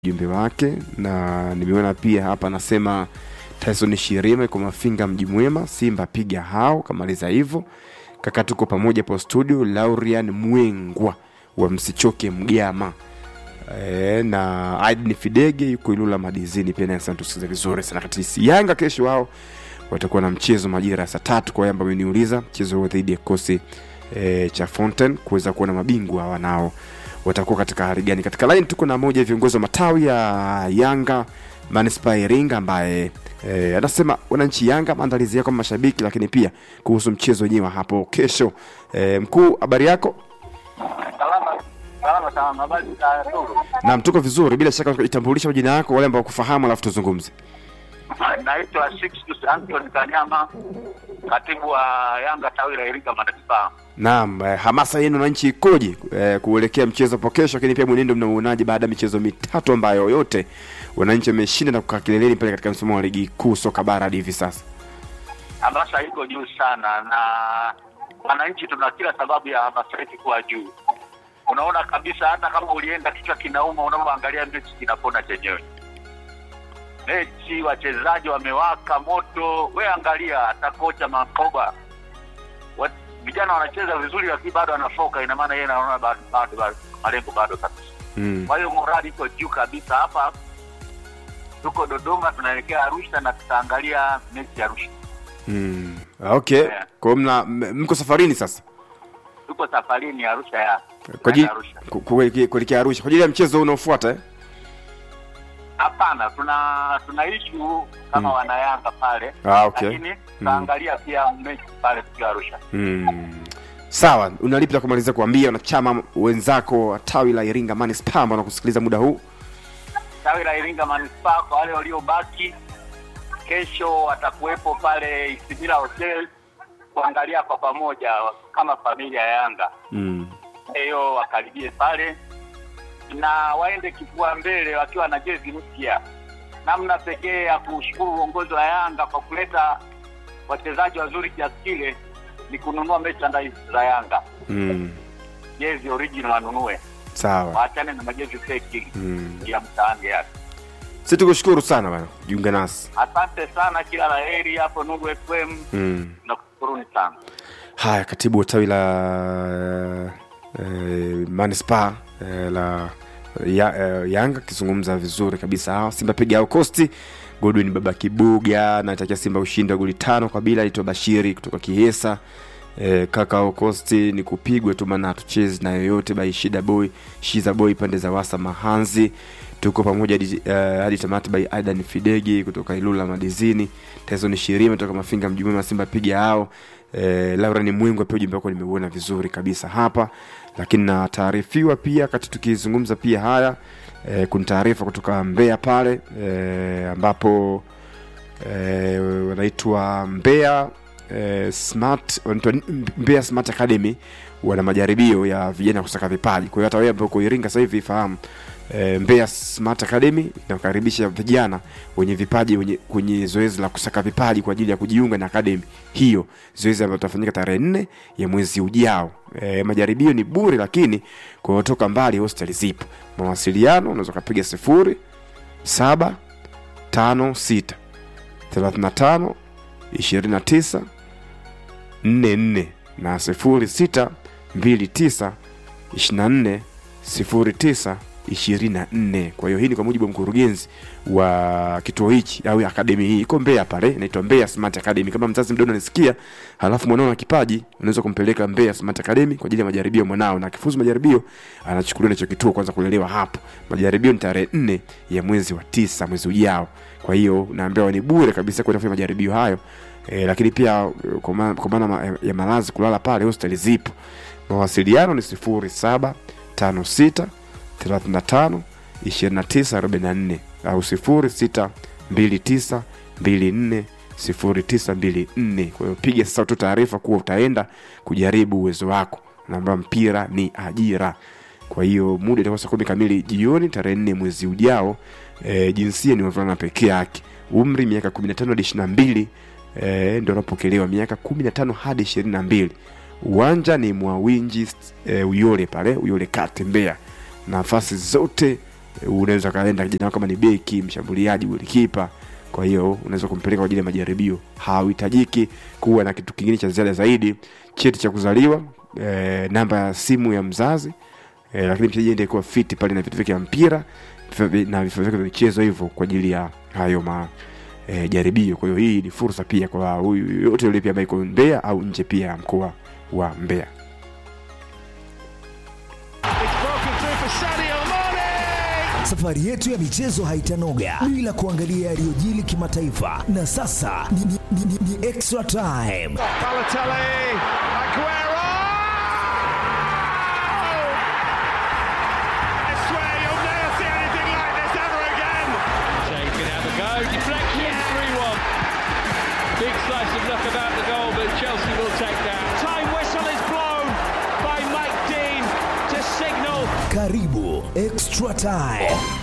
ujumbe wake na nimeona pia hapa anasema Tyson Shirima kwa Mafinga mji mwema, Simba piga hao, kamaliza hivyo. Kaka tuko pamoja po studio, Laurian Mwengwa wa Msichoke Mgama. E, na Aidni Fidege yuko Ilula Madizini pia naye tusikize vizuri sana katisi. Yanga kesho wao watakuwa na mchezo majira ya saa tatu kwa Yamba ameniuliza mchezo huo dhidi ya kikosi e, cha Fountain kuweza kuona mabingwa wanao watakuwa katika hali gani. Katika line tuko na moja ya viongozi wa matawi ya Yanga Manispaa Iringa ambaye e, anasema wananchi Yanga maandalizi yako mashabiki, lakini pia kuhusu mchezo wenyewe hapo kesho. E, mkuu, habari yako? Salama, salama, salama. Habari za ndugu? Naam, tuko vizuri. Bila shaka ujitambulisha majina yako wale ambao wakufahamu, alafu tuzungumze. Naitwa Sixtus Anthony Kanyama, katibu wa Yanga tawi la Iringa Manispaa. Naam, eh, hamasa yenu wananchi ikoje eh, kuelekea mchezo hapo kesho, lakini pia mwenendo mnauonaje baada ya michezo mitatu ambayo yote wananchi wameshinda na kukaa kileleni pale katika msimamo wa ligi kuu soka bara hadi hivi sasa? Hamasa iko juu sana, na wananchi tuna kila sababu ya hamasa yetu kuwa juu. Unaona kabisa, hata kama ulienda kichwa kinauma, unapoangalia mechi kinapona chenyewe. Mechi wachezaji wamewaka moto, we angalia, hata kocha Makoba Wat- vijana wanacheza vizuri, lakini bado anafoka. Ina maana yeye anaona bado, bado, bado malengo bado kabisa. Mm. Kwa hiyo morali iko juu kabisa. Hapa tuko Dodoma, tunaelekea Arusha na tutaangalia mechi ya Arusha. Mm. Okay. Yeah. Kwa hiyo mna m- mko safarini sasa Tuko safarini Arusha ya kwa ajili Arusha. ku- kuelekea kuelekea Arusha kwa ajili ya mchezo unaofuata eh? Hapana, tuna tuna issue kama Mm. wanayanga pale, Ah, okay. lakini tutaangalia pia mechi pale tukiwa Arusha. Mm. Sawa, unalipi la kumaliza kuambia wanachama wenzako wa tawi la Iringa Manispaa ambao wanakusikiliza muda huu? Tawi la Iringa Manispaa, kwa wale waliobaki, kesho watakuwepo pale Isimila Hotel kuangalia kwa pamoja kama familia ya Yanga. Mm. hiyo wakaribie pale na waende kifua mbele wakiwa na jezi mpya. Namna pekee ya kushukuru uongozi wa Yanga kwa kuleta wachezaji wazuri kiasi kile ni kununua merchandise za Yanga, Mm. jezi original wanunue, Sawa. waachane na majezi fake Mm. ya mtaani yake. Sisi tukushukuru sana bwana, jiunge nasi. Asante sana, kila la heri hapo Nuru FM, Mm. nakushukuruni sana. Haya, katibu wa tawi la eh, manispaa eh, la ya, eh, Yanga akizungumza vizuri kabisa. Hawa Simba piga au Kosti Godwin baba Kibuga anatakia Simba ushindi wa goli tano kwa bila. Aitwa Bashiri kutoka Kihesa. Eh, kaka au Kosti ni kupigwa tu, maana hatuchezi na yoyote by Shida Boy Shiza Boy pande za Wasa Mahanzi. Tuko pamoja hadi eh, hadi tamati by Aidan Fidegi kutoka Ilula Madizini. Tyson Shirima kutoka Mafinga mji mwema Simba piga hao. Eh, Laura ni Mwingo pia ujumbe wako nimeuona vizuri kabisa hapa, lakini na taarifiwa pia kati tukizungumza pia haya eh, kuna taarifa kutoka Mbeya pale eh, ambapo eh, wanaitwa Mbeya eh, Smart wanaitwa Mbeya Smart Academy wana majaribio ya vijana kusaka vipaji. Kwa hiyo hata wewe ambao uko Iringa sasa hivi fahamu e, Mbeya Smart Academy inakaribisha vijana wenye vipaji wenye, kwenye zoezi la kusaka vipaji kwa ajili ya kujiunga na academy hiyo, zoezi ambalo litafanyika tarehe nne ya mwezi ujao. E, majaribio ni bure, lakini kwa kutoka mbali hostel zipo. Mawasiliano unaweza kupiga sifuri saba tano sita thelathini na tano ishirini na tisa nne nne na sifuri sita mbili tisa ishirini na nne sifuri tisa ishirini na nne. Kwa hiyo hii ni kwa mujibu wa mkurugenzi wa kituo hichi au akademi hii iko Mbeya pale, inaitwa Mbeya Smart Academy. Kama mzazi mdogo anasikia, halafu mwanao na kipaji, unaweza kumpeleka Mbeya Smart Academy kwa ajili ya majaribio mwanao, na akifuzu majaribio anachukuliwa na hicho kituo kwanza kulelewa hapo. Majaribio ni tarehe nne ya mwezi wa tisa, mwezi ujao. Kwa hiyo naambiwa ni bure kabisa kwenda kufanya majaribio hayo. E, lakini pia e, kwa maana kwa maana ma- ya malazi kulala pale hosteli zipo. Mawasiliano ni sifuri saba tano sita 35 2944 au 06 29 24 0924. Kwa hiyo piga sasa tu taarifa kuwa utaenda kujaribu uwezo wako, naamba mpira ni ajira. Kwa hiyo muda itakuwa saa kumi kamili jioni tarehe nne mwezi ujao. E, jinsia ni wavulana pekee yake, umri miaka 15 hadi 22 e, ndio wanapokelewa miaka 15 hadi 22. Uwanja ni Mwawinji e, Uyole pale Uyole Kate Mbeya nafasi zote unaweza kaenda kijana wako kama ni beki mshambuliaji golikipa kwa hiyo unaweza kumpeleka kwa ajili ya majaribio hauhitajiki kuwa na kitu kingine cha ziada zaidi cheti cha kuzaliwa e, namba ya simu ya mzazi e, lakini mchezaji ende kuwa fiti pale na vitu vyake vya mpira vifaa vi- na vifaa vyake vya michezo hivyo kwa ajili ya hayo ma e, jaribio kwa hiyo hii ni fursa pia kwa huyu yote yule pia ambaye iko Mbeya au nje pia ya mkoa wa Mbeya It's broken through for Sadio Mane. Safari yetu ya michezo haitanoga bila kuangalia yaliyojili kimataifa, na sasa ni, ni, ni, ni, ni extra time. Balotelli, Aguero. I swear you'll never see anything like this ever again. Shea can have a go. Deflection, 3 1. Big slice of luck about the goal, but Chelsea will take that. Time whistle is blown by Mike Dean to signal Karibu extra time.